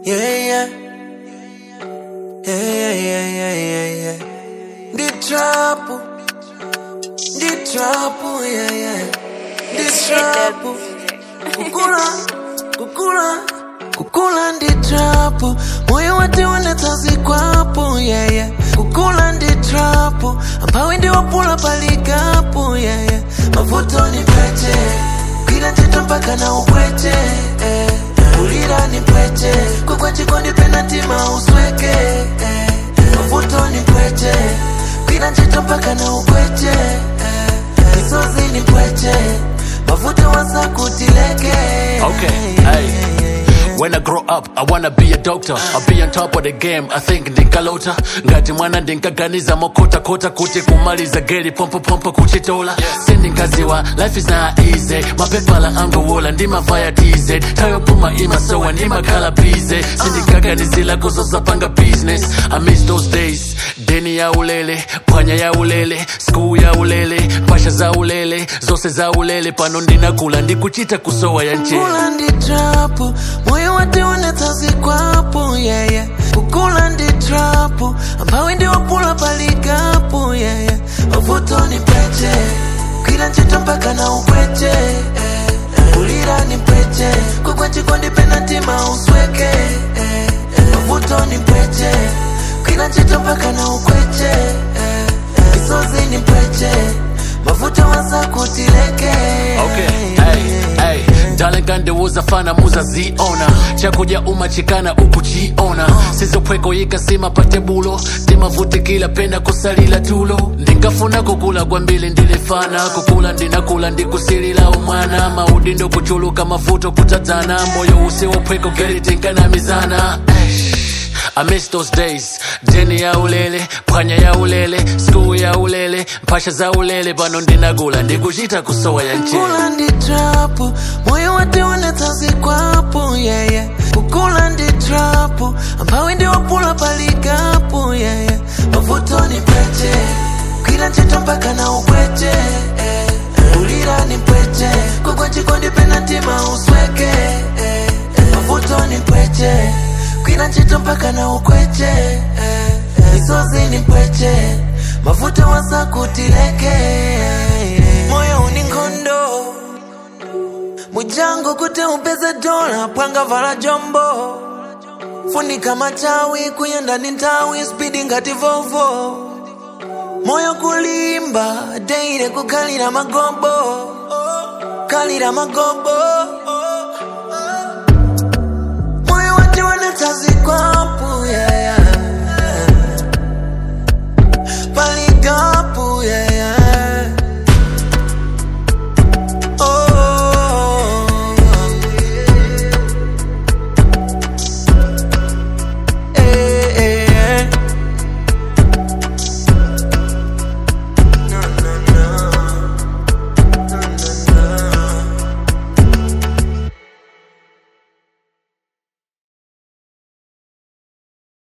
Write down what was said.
Yeah, yeah. Yeah, yeah, yeah, yeah, yeah. The trouble. The trouble, yeah, yeah. The trouble. Kukula, kukula, kukula ndi trouble. Moyo wate wanatazi kwapo, yeah, yeah. Kukula ndi trouble. Ampawe ndi wapula palikapo, yeah, yeah. Mavuto ni pete. Kila ntito mpaka na upwete, eh. Ulira ni pwete. Kukwa chikondi penalty mausweke, eh. Mavuto ni pwete. Kila ntito mpaka na upwete, eh. Misozi ni pwete. Mavuto wasa kutileke. Okay, hey. When I grow up, I wanna be a doctor. I'll be on top of the game. I think ndinkalota ngati mwana ndinkaganiza mokota kota kuti kumaliza geri pompo pompo kuchitola sindinkaziwa life is not easy mapepala angowola ndimavaya tz tayopuma imasowa ndimakhala bize sindinkaganizila kuzosapanga business i miss those days deni ya ulele phwanya ya ulele school ya ulele mpasha za ulele zose za ulele pano ndinakula ndikuchita kusowa ya nchela Kukula ndi trapu, moyo wate unatazi kwapo, yeah, yeah. Kukula ndi trapu, ampawe ndi wapula palikapo, yeah, yeah. Mavuto ni pete, kila ntchito mpaka na upwete, eh. Kulira ni pete, kukwa chikondi penalty mausweke, eh. Mavuto ni pete, kila ntchito mpaka na ukwete, eh. Misozi ni pete, mavuto wasa kutileke. Okay, hey, hey. Darling kandiwuza fana muza ziona chakuja umachikana ukuchiona sizopweko yikasima patebulo timavutikila pena kusalila tulo ndingafuna kukula kwambili ndilifana kukula ndinakula ndikusilila umwana maudi ndokuchuluka mavuto kutadzana moyo usiwopweko gelitinkanamizana I miss those days jeni ya ulele phwanya ya ulele school ya ulele mpasha za ulele pano ndinakula ndikuchita kusowa ya nchela Kukula ndi trapu, moyo wate unatazi kwapo, yeah, yeah. Kukula ndi trapu, ampawe ndi wapula palikapo, yeah, yeah. Mavuto ni pete, kila ntchito mpaka na upwete, eh. Ulira ni pete, kukwa chikondi penalty mausweke, eh. Mavuto ni pete, kila ntchito mpaka na ukwete, eh. Misozi ni pete, mavuto wasa kutileke, moyo uni nkhondo mujango kuti upeze dola pwanga vala jombo funika machawi kuyenda ni nthawi spidi ngati vovo moyo kulimba deire kukhalira magobo khalira magobo moyo wati wanatsazi kwapo yeah, yeah.